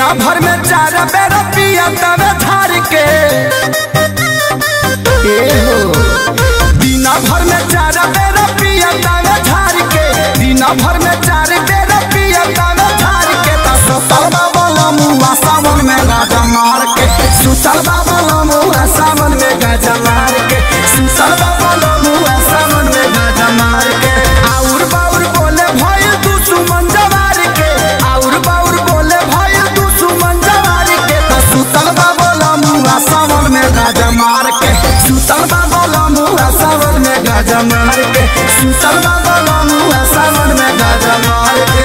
दिना भर में चार बेर पिया तवे धार के ए हो दिना भर में चार बेर पिया तवे धार के दिना भर में चार बेर पिया तवे धार के त सुतल बाबा मुआ सावन में गाजा मार के सुतल बाबा मुआ सावन में गाजा मार के सुतल बाबा मुआ सावन में गाजा मार के आउर बाउर बोले भइल तू सुमन जवार के आउर बाउर बोले भइल तू सुमन जवार के त सुतल बाबा मुआ सावन में गाजा मार के सुतल बाबा मुआ सावन में गाजा मार के सुतल बाबा मुआ सावन में गाजा मार के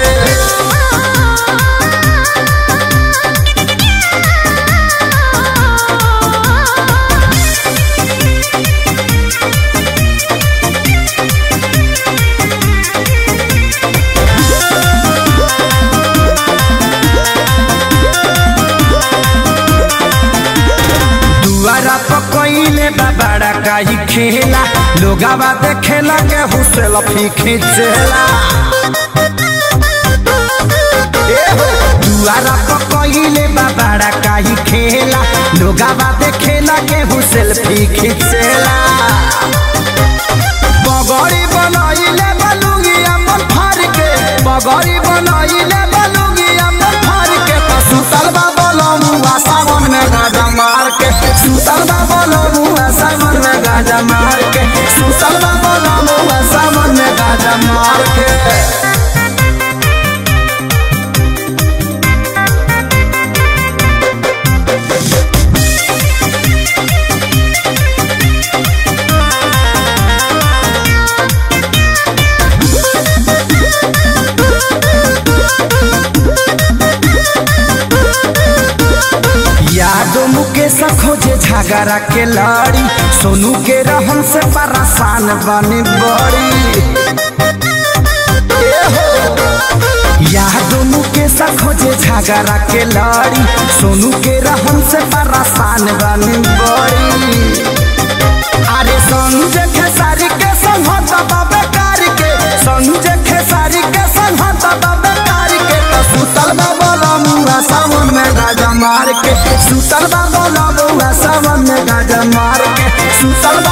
दुआरा पकइले बाबाड़ा काई खेला लोगावा देखेला के हुसेल फी खींचेला ए हो, दुआरा पकइले बाबाड़ा काई खेला लोगावा देखेला के हुसेल फी खींचेला बगड़ी बनाइले बलुगी अमन फार के बगड़ी बनाइले बलुगी अमन फार के त सुतल बाबा लमुआ सावन में गाजा मार के सुतल बाबा लमुआ सावन में गाजा मार के सुतल बाबा लमुआ सावन में गाजा मार के यादो मुकेश खोजे झगड़ा के लड़ी सोनू के रहन से परेशान बने बड़ी ए हो, यादो मुकेश खोजे झगड़ा के लड़ी सोनू के रहन से परेशान बने बड़ी अरे संजय खेसारी के संहत बाबे कार के संजय खेसारी के संहत बाबे कार के तो सुतल बाबा लमुआ सावन में गाजा मार के सुतल बाबा लमुआ सावन में गाजा मार के सुतल